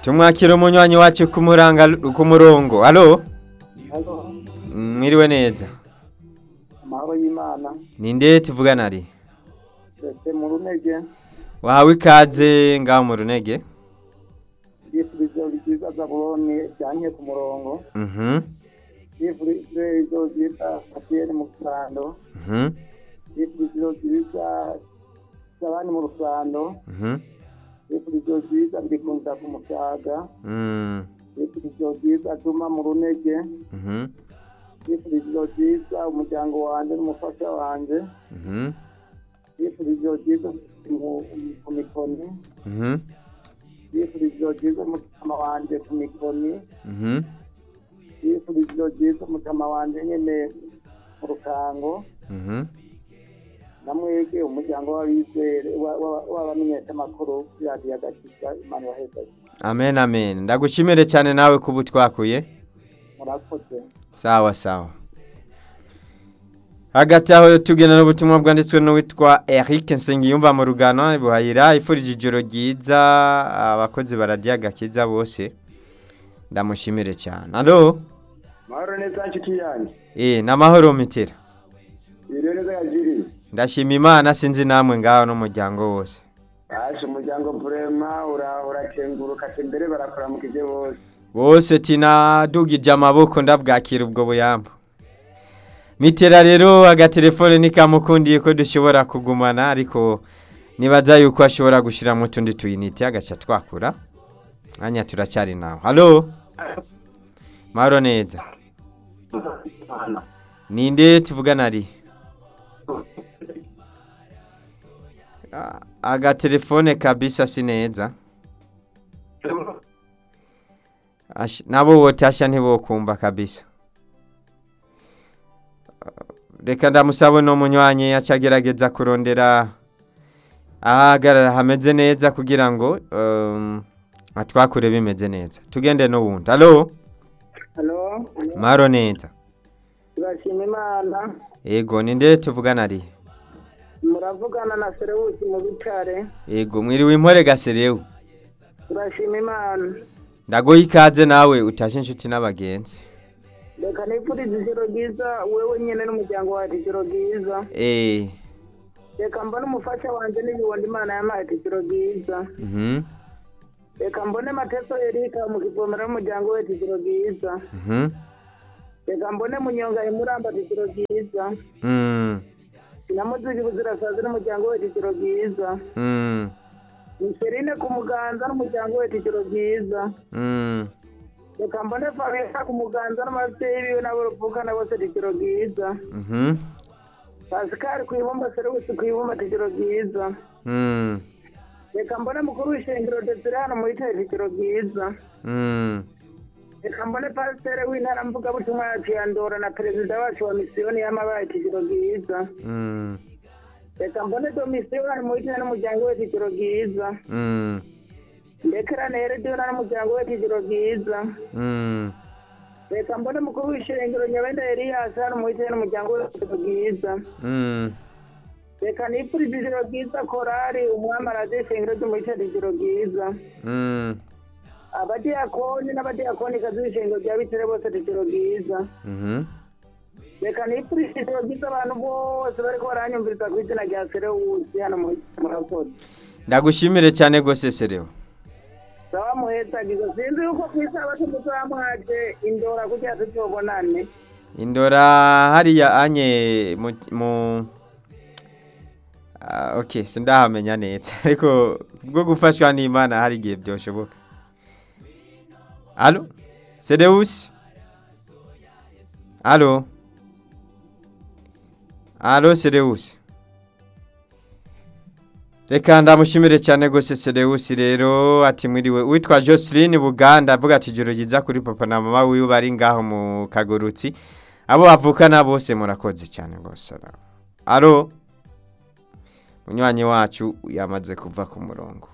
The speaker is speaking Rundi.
tumwakira umunywanyi wacu ku muranga ku murongo alo Halo, mwiriwe neza amahoro y'Imana, ninde tuvugana ari ndetse mu runege, wahawe ikaze ngaho mu runege yifurije ryiza Zabuloni ryanye ku murongo, mhm yifurije ijoro ryiza Kapiyeni mu rusando, mhm yifurije ijoro ryiza Zabani mu rusando, mhm yifurije ijoro ryiza Ndikunda ku musaga, mm, yifurije ijoro ryiza Juma mu runege, mhm yifurije ijoro ryiza umuryango wanjye n'umufasha wanjye, mhm yifurije ijoro ryiza mu- ku mikoni, mhm yifurije ijoro ryiza umutima wanjye ku mikoni, mhm yifurije ijoro ryiza umutama wanjye nyine mu rukango mhm namwege umuryango w'abizere wa- wa- w'abamenyeshamakuru radiyo agakiza imana ibahesage amen amen ndagushimire cyane nawe kuba utwakuye murakoze sawa sawa hagati aho tugena n'ubutumwa bwanditswe n'uwitwa Eric Nsengiyumva mu rugano buhayira ifurije ijoro ryiza abakozi bararya agakiza bose ndamushimire cyane alo mahoro neza nshuti yanjye eh namahoro mitera ibiro neza yagiriye ndashima imana sinzi namwe ngaho n'umuryango wose baje umuryango burema urakenguruka ati mbere barakuramukije bose bose tinadugije amaboko ndabwakira ubwo buyambo mitera rero agatelefone nikamukundiye ko dushobora kugumana ariko nibaza yuko ashobora gushyiramo utundi tuyinite agaca twakura mwanya turacyari nawe halo mahoro neza ninde tuvugana ari Ah, agatelefone kabisa si neza Ash- nabo wotasha ntibokumva kabisa reka ndamusaba no munywanyi acagerageza kurondera ahagarara hameze neza kugira ngo um, atwakure bimeze neza tugende n'ubundi alo halo maro neza turashima imana ego ninde tuvugana ari muravugana na serewusi mu bitare ego mwiriwe impore gaserewe turashima imana ndagoye ikaze nawe utashe inshuti n'abagenzi reka nifurize ijoro ryiza wewe nyine n'umuryango wawe ijoro ryiza eh reka mbone umufasha wanjye n'ibibondo imana yampaye ijoro ryiza mhm reka mbone mateso erika mu kivomero n'umuryango we ijoro ryiza mhm reka mbone munyonga imuramba ijoro ryiza mm namuziga ubuzirasazi n'umuryango we ijoro ryiza mm miserine ku muganza n'umuryango we ijoro ryiza mm reka mbone fabiola ku muganza n'ababyeyi biwe nabo ruvukana bose ijoro ryiza mhm pasikari ku ibumba serewusi ku ibumba ijoro ryiza mm reka mbone mukuru w'ishengero desire hano muri teri ijoro ryiza mm reka mbone pasiteri w'intara mvugabutumwa yacu ya ndora na perezida wacu wa misiyoni y'amabaye ijoro ryiza mm reka mbone domisiyo hano muri teri n'umuryango we ijoro ryiza mm ndekera nerediyo n'umuryango we ijoro ryiza mm reka mbone mukuru w'ishengero nyabenda eliyasi hano muri teri n'umuryango we ijoro ryiza mm reka nipfurize ijoro ryiza korari umwamarazi w'ishengero ryo muri teri ijoro ryiza mm abadiyakoni n'abadiyakonikazi b'ishengero rya bitere bose ijoro ryiza mhm reka nipfurize ijoro ryiza abantu bose bariko baranyumviriza ku izina rya serewusi hano muri murakoze ndagushimire cyane rwose serewo sawa muhetsagizo sinzi yuko ku isabato muzamwaje indora kugira tuzobonane indora hariya anye mu mu Ah, okay sindahamenya neza ariko bwo gufashwa n'imana hari igihe byoshoboka alo serewusi alo alo serewusi reka ndamushimire cyane rwose serewusi rero ati mwiriwe witwa joseline buganda avuga ati ijoro ryiza kuri papa na mama wiwe bari ngaho mu kagurutsi abo bavukana bose murakoze cyane rwose alo munywanyi wacu yamaze kuva ku murongo